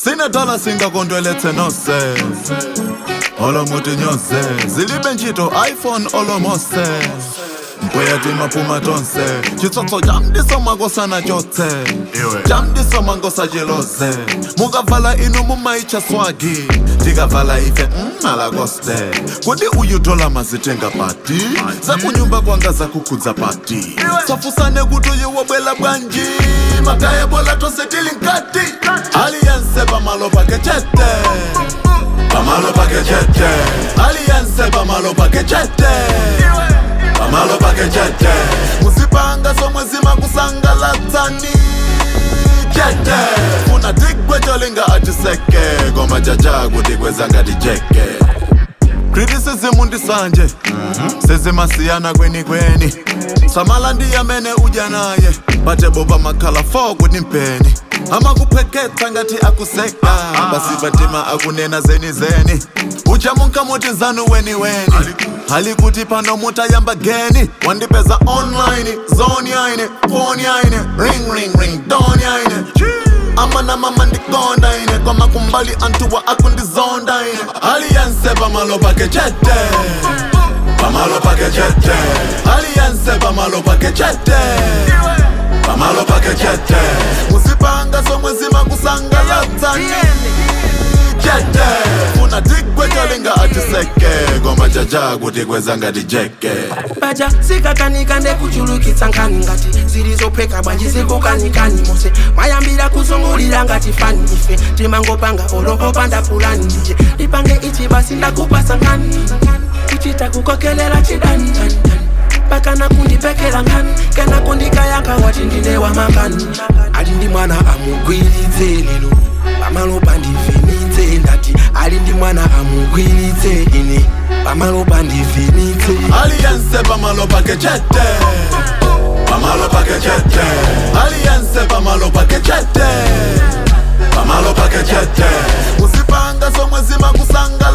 sinedala singakondwelethe nose olomuti nyose zilibe ntchito iphone olomose mpweya maphuma tonse chitsotso chamdiso makosana chotse chamdiso mangosa cheloze mukavala inu mumayicha swagi tikavala ife mmalakoste kuti uyu dola mazitenga pati zakunyumba kwanga zakukhudza pati safusane kuti uyu wobwela bwanji mataya bola tonse tili nkati aliyense pamalo pake chete pamalo pake chete aliyense pamalo pake chete pamalo pake chete musipanga somwe zimakusangalatsani chete funa tigwe cholinga atiseke koma chacha kuti kweza ngati cheke criticism ndisanje sezimasiyana kweni kweni samala ndi amene udya naye patebo pamakhala 4 kuti mpeni amakupheketsa ngati akuseka basi patima akunena zeni zeni uchamunka muti zanu weni weni hali kuti pano mutayamba geni wandipeza online zone yaine phone yaine ring ring ring don yaine amana mama ndikonda ine koma kumbali antuwa akundizonda ine aliyense pamalo pake chete pamalo pake chete aliyense pamalo pake chete pamalo pake chete musipanga somwe zimakusangalatsani chete funa tigwe cholinga atiseke koma chacha kuti kweza ngati jeke baja zikakanika ndekuchulukitsa nkhani ngati zilizopheka bwanji zikukanikani mose mayambira kuzungulira ngati fani ife timangopanga olokopanda pulani ndije lipange ichi basi ndakupasa nkhani kuchita kukokelela chidani dani, dani. pakana kundipekela nkhani kana kundikayankha wati ndine wamakani ali ndi mwana amugwiritse lero pamalo pandivhenitse ndati ali ndi mwana amugwiritse ine pamalo pandivhenitse aliyense pamalo pake chete pamalo pake chete aliyense pamalo pake chete pamalo pake chete musipanga somwe zimakusangala